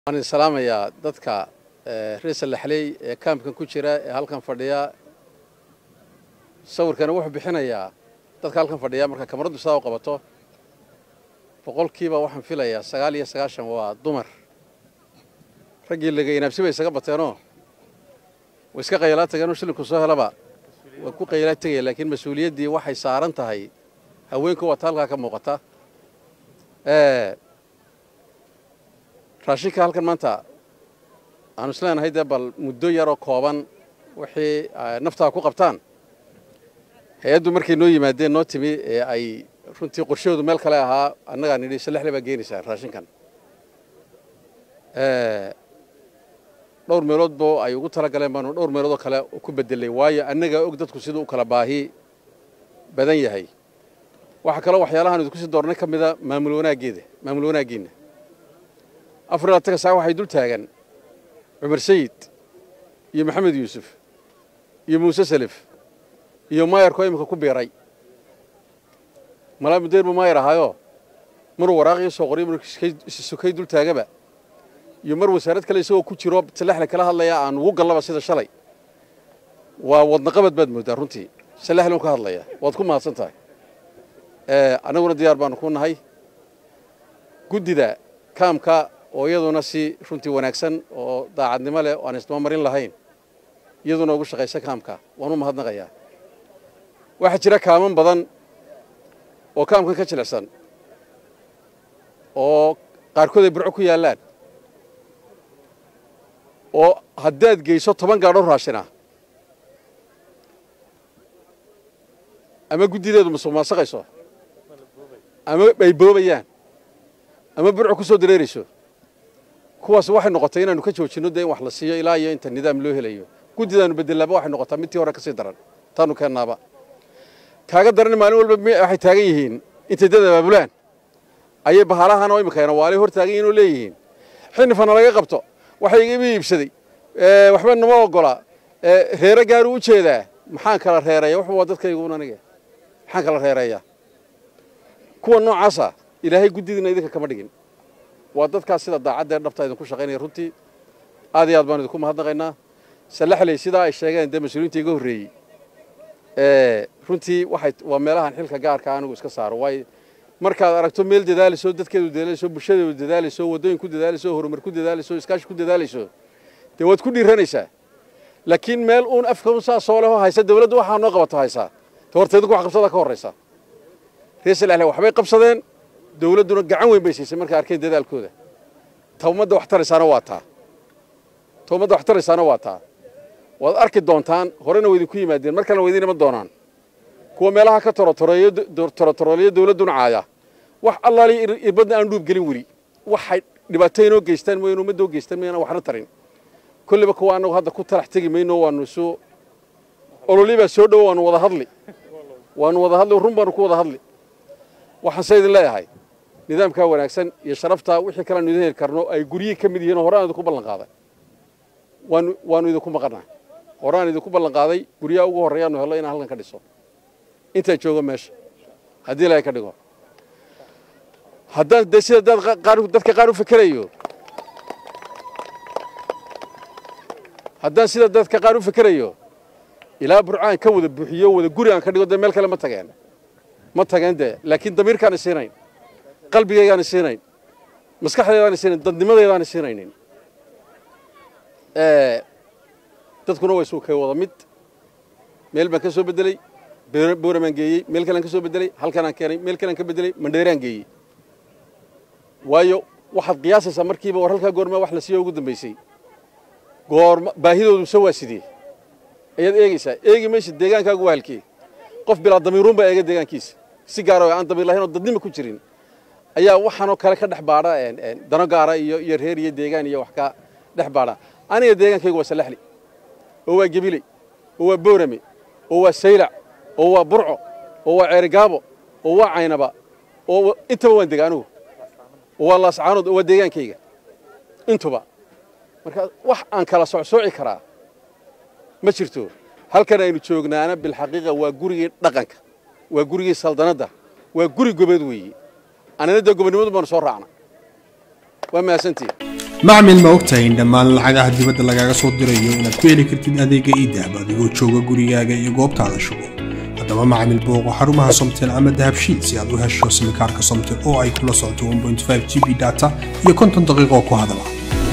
waan idin salaamayaa dadka reer salaxley ee kaamkan ku jira ee halkan fadhiya sawirkana wuxuu bixinayaa dadka halkan fadhiya marka kamaradu sidaa u qabato boqolkiiba waxaan filayaa sagaal iyo sagaashan waa dumar raggii laga inaabsi bay isaga bateenoo way iska qaylaa tageenoo shilinku soo helaba way ku qaylaa tegaya laakiin mas-uuliyaddii waxay saaran tahay haweenku waata halkaa ka muuqata raashinka halkan maanta aanu isleenahay dee bal muddo yaroo kooban wixii naftaa ku qabtaan hay-addu markay noo yimaadeen noo timi ee ay runtii qorshahoodu meel kale ahaa annagaa nidhi salexle baa geenaysaa raashinkan dhowr meelood bo ay ugu tala galeen baanu dhowr meeloodoo kale ku bedelay waayo annagaa og dadku siduu u kala baahi badan yahay waxaa kaloo waxyaalahaan idinku sii doornay ka mida maamul wanaaggeeda maamul wanaaggiinna afar iyo labatanka saa waxay dul taagan cumar sayid iyo maxamed yuusuf iyo muuse salif iyo maayarkoo iminka ku biiray malaa mudeer buu maayar ahaayoo maruu waraaqii soo qoriyo maruu sukay dul taagaba iyo mar wasaarad kale isagoo ku jiro salaxle kala hadlaya aan ugu gallaba sida shalay waa wadnaqabad baad mooddaa runtii salaxle un ka hadlaya waad ku mahadsan tahay annaguna diyaar baanu ku nahay guddida kaamka oo iyaduna si runtii wanaagsan oo daacadnimo leh oo aan isdaba marin lahayn iyaduna ugu shaqaysa kaamka waan u mahadnaqayaa waxaa jira kaaman badan oo kaamkan ka jilicsan oo qaarkood ay burco ku yaallaan oo haddaad geyso toban gaadho raashina ama guddideedu masuq maasaqayso ama ay boobayaan ama burco ku soo dareerayso kuwaas waxay noqotay inaanu ka joojinno dee in wax la siiyo ilaa iyo inta nidaam loo helayo guddidaanu bedellaaba waxay noqotaa midtii hore kasii daran taanu keennaaba kaaga daran maalin walba waxay taagan yihiin intay dad abaabulaan ayay bahalahan oo imikaena waalay hor taagan yihin oo leeyihiin xinifana laga qabto waxa iga iibsaday waxba nama ogola reere gaaruu u jeedaa maxaan kala reereeya wuxuu waa dadkayguun aniga maxaan kala reereeyaa kuwa noocaasa ilaahay guddidiina idinka kama dhigin waa dadkaas sida daacadda ee dhabta idinku shaqaynaya runtii aad iyo aad baanu idinku mahadnaqaynaa salaxley sidaa ay sheegeen dee mas-uuliyiinta iga horreeyey runtii waxay waa meelahan xilka gaarka anigu iska saaro waayo markaad aragto meel dadaalayso dadkeedu dadaalayso bulshadeedu dadaalayso waddooyin ku dadaalayso horumar ku dadaalayso iskaashi ku dadaalayso dee waad ku dhiiranaysaa laakiin meel uun afka un saa soo leho haysa dawladdu waxaa noo qabato haysaa te horta idinku wax qabsada ka horraysa reer salaxle waxbay qabsadeen dawladduna gacan weyn bay siisay markay arkeen dadaalkooda ta ummadda wax taraysaana waa taa ta ummadda wax taraysaana waa taa waad arki doontaan horena wa idinku yimaadeen mar kalena wa idin iman doonaan kuwa meelaha ka torotoroleeyo dawladduna caaya wax allaali irbadna aan dhuub gelin weli waxay dhibaato inoo geystaan mooyeen ummadda oo geystaan mooyeen waxna tarin kolliba kuwa annagu hadda ku talax tegi mayno waanu isu ololii baa soo dhowo waanu wada hadli waanu wada hadli run baanu ku wada hadli waxaan se idin leeyahay nidaamkaa wanaagsan iyo sharaftaa wixii kaleanu idin heli karno ay guryihii ka mid yihiin oo hore aan idinku ballan qaaday waanu waanu idinku maqannaa hore aan idinku ballan qaaday guryaha ugu horreeyaanu hello inaan halkan ka dhiso intaa joogo meesha haddii ilaahay ka dhigo haddaan dee sida dadka qaar u fikerayo haddaan sida dadka qaar u fikerayo ilaa burcaan ka wada buuxiyo wada guri aan ka dhigo dee meel kale ma tageen ma tageen dee laakiin damiirkaana siinayn qalbigaygaana siinayn maskaxdaydaana siinayn dadnimadaydaana siinaynin dadkuna way suu kay wada mid meel baan ka soo beddeley booramaan geeyey meel kalean ka soo beddeley halkanaan keenay meel kalean ka beddeley mandheeraan geeyey waayo waxaad qiyaasaysaa markiiba war halkaa goormaa wax la siiyo ugu dambaysay goorma baahidoodu se waa sidee ayaad eegaysaa eegi maysa deegaankaagu waa halkee qof bilaa damiiruun baa eega deegaankiisa si gaara aan damiir lahayn oo dadnima ku jirin ayaa waxaanoo kale ka dhex baadha dano gaara iyo iyo reer iyo deegaan iyo wax ka dhex baadha aniga deegaankaygu waa salaxli oo waa gebiley oo waa boorame oo waa saylac oo waa burco oo waa ceerigaabo oo waa caynaba oo intaba waan dega anugu oo waa laascaanood oo waa deegaankayga intuba marka wax aan kala socsooci karaa ma jirto halkan aynu joognaana bilxaqiiqa waa gurigii dhaqanka waa gurigii saldanadda waa guri gobeed weeye anana dee gobonnimadu baanu soo raacna waa mahadsantihin macmil ma ogtahay in dhammaan lacagaha dibadda lagaaga soo dirayo inaad ku heli kartid adeega iidahab adigoo jooga gurigaaga iyo goobtaada shugo haddaba macmil booqo xarumaha somtel ama dahabshiid si aad u hesho simikaarka somtel oo ay kula socoto 1.5 g b data iyo konton daqiiqo ku hadala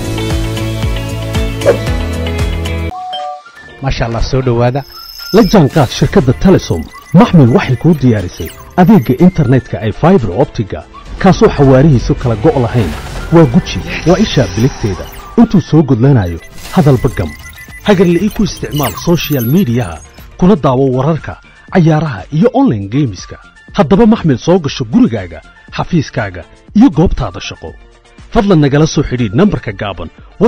maasha allah soo dhowaada la jaanqaad shirkadda telesom maxmil waxay kuu diyaarisay adeegga internetka ay faibar optiga kaasoo xawaarihiisu kala go' lahayn waa guji waa ishaa biligteeda intuu soo gudlanayo hadalba gam hagarle ii ku isticmaal soshiyal miidiyaha kuna daawo wararka cayaaraha iyo onlaine geemiska haddaba maxmil soo gasho gurigaaga xafiiskaaga iyo goobtaada shaqo fadlan nagala soo xidhiidh nambarka gaaban